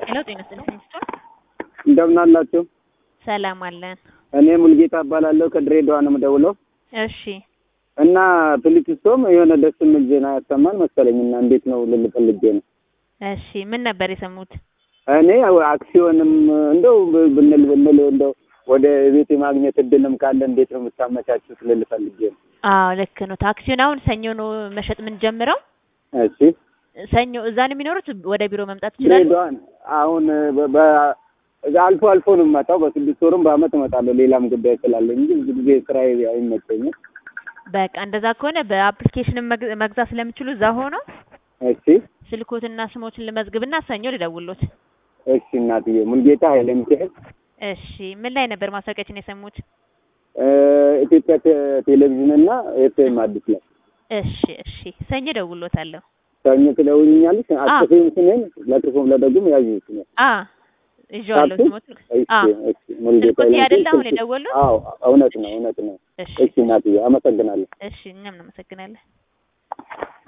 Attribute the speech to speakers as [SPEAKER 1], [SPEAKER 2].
[SPEAKER 1] ሄሎ ጤና ይስጥልኝ ሚስቶን
[SPEAKER 2] እንደምን አላችሁ?
[SPEAKER 1] ሰላም አለን።
[SPEAKER 2] እኔ ሙልጌታ እባላለሁ ከድሬዳዋ ነው የምደውለው
[SPEAKER 1] እሺ
[SPEAKER 2] እና ፕሊክስቶም የሆነ ደስ የሚል ዜና ያሰማን መሰለኝ እና እንዴት ነው ልል ፈልጌ ነው።
[SPEAKER 1] እሺ ምን ነበር የሰሙት?
[SPEAKER 2] እኔ አክሲዮንም እንደው ብንል ብንል እንደው ወደ ቤት የማግኘት እድልም ካለ እንዴት ነው የምታመቻቹት ልል ፈልጌ ነው።
[SPEAKER 1] አዎ ልክ ነው። ታክሲውን አሁን ሰኞ ነው መሸጥ የምንጀምረው።
[SPEAKER 2] እሺ
[SPEAKER 1] ሰኞ እዛ ነው የሚኖሩት? ወደ ቢሮ መምጣት ይችላሉ?
[SPEAKER 2] ድሬዳዋን አሁን በ- በ- አልፎ አልፎ ነው የምመጣው። በስድስት ወርም በአመት እመጣለሁ። ሌላም ጉዳይ ስላለኝ እንጂ ብዙ ጊዜ ስራዬ አይመቸኝም።
[SPEAKER 1] በቃ እንደዛ ከሆነ በአፕሊኬሽንም መግ- መግዛት ስለሚችሉ እዛ ሆነው
[SPEAKER 2] እሺ
[SPEAKER 1] ስልኮትና ስሞችን ልመዝግብና ሰኞ ልደውሎት።
[SPEAKER 2] እሺ እናትዬ ሙልጌታ ኃይለ ሚካኤል
[SPEAKER 1] እሺ ምን ላይ ነበር ማስታወቂያችን የሰሙት?
[SPEAKER 2] እ፣ ኢትዮጵያ ቴ- ቴሌቪዥን እና ኤፍኤም አዲስ ላይ
[SPEAKER 1] እሺ እሺ ሰኞ ደውሎታለሁ።
[SPEAKER 2] ሰኞ ትደውልኛለሽ። አጥፊም ስሜን ለክፉም ለደጉም ያዥ ስሜን
[SPEAKER 1] አ ይዤዋለሁ
[SPEAKER 2] ታክሲ?
[SPEAKER 1] ስሞት
[SPEAKER 2] እሺ
[SPEAKER 1] አ
[SPEAKER 2] እሺ ሙልጌታ
[SPEAKER 1] ስልኮት
[SPEAKER 2] ኃይለ
[SPEAKER 1] አይደለ አሁን
[SPEAKER 2] ሚካኤል።
[SPEAKER 1] የደወሉት?
[SPEAKER 2] አዎ እውነት ነው እውነት ነው።
[SPEAKER 1] እሺ
[SPEAKER 2] እሺ እናትዬ አመሰግናለሁ።
[SPEAKER 1] እሺ እኛም እናመሰግናለን።